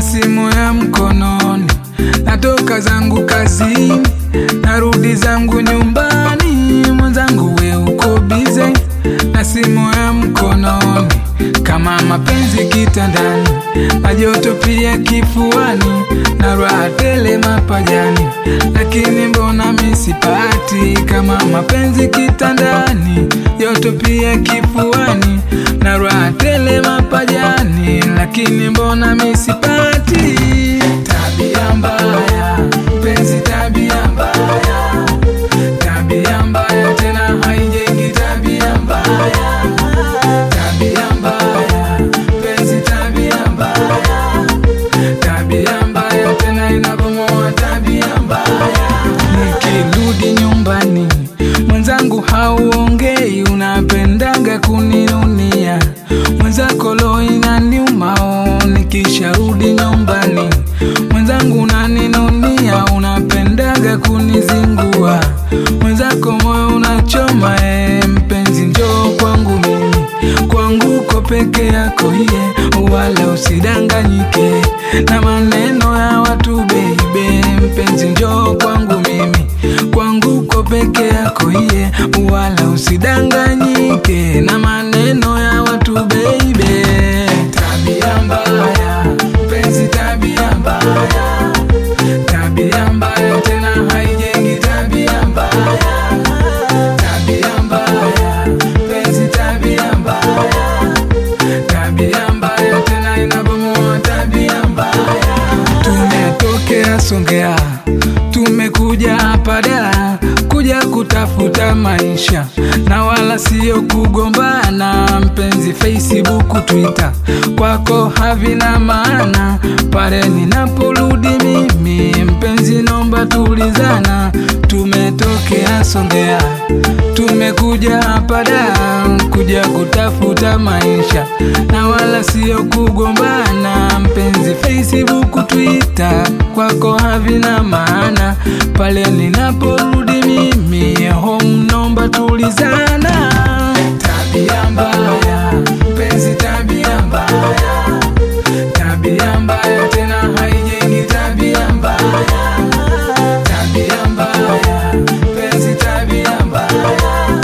simu ya mkononi, natoka zangu kazini, narudi zangu nyumbani, mwenzangu we uko bize na simu ya mkononi, kama mapenzi kitandani, majoto pia kifuani, na raha tele mapajani, lakini mbona misipati kama mapenzi kitandani, joto pia kifuani, na raha tele mapajani, lakini mbona misipati? Tabia mbaya, penzi tabia mbaya, tabia mbaya tena haijengi tabia mbaya, tabia mbaya, penzi tabia mbaya, tabia mbaya tena inabomoa tabia mbaya. Nikirudi nyumbani mwenzangu hauongei, unapendaga kuninunia mwenzako lo inaniuma, oh, nikisharudi nyumbani mwenzangu unaninunia, unapendaga kunizingua mwenzako moyo unachoma, eh, mpenzi njoo kwangu mimi kwangu uko peke yako iye, wala usidanganyike na maneno ya watu baby. Mpenzi njoo kwangu mimi kwangu uko peke yako iye, wala usidanganyike na maneno ya watu baby. Tabia mbaya, penzi tabia mbaya, tabia mbaya tena haijengi tabia mbaya, tabia mbaya, penzi tabia mbaya, tabia mbaya tena inabomoa tabia mbaya. Tumetokea Songea, tumekuja hapa Dar kuja kutafuta maisha na wala sio kugombana. Mpenzi, Facebook, Twitter kwako havina maana. Pale ninaporudi mimi, mpenzi, nomba tulizana. Tumetokea Songea, tumekuja hapa Dar kuja kutafuta maisha na wala sio kugombana. Mpenzi, Facebook, Twitter kwako havina maana. Pale ninaporudi mimi, home nomba tulizana. Tabia mbaya, penzi, tabia mbaya, tabia mbaya tena haijengi tabia mbaya, tabia mbaya, penzi, tabia mbaya,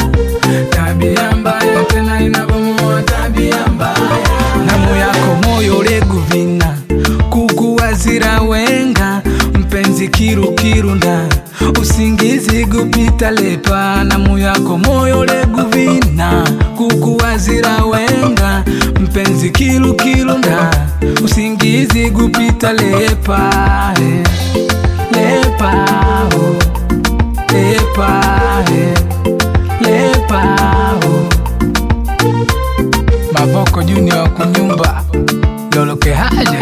tabia mbaya tena inabomoa tabia mbaya. Namu yako moyo leguvina kukuwazira wenga mpenzi kirukirunda usingizi gupita lepa namu yako moyo leguvina kukuwazira wenga mpenzi kirukirunda usingizi gupita lepa eh, lepa oh, lepa eh, lepa oh. Mavoko Junior kunyumba loloke haja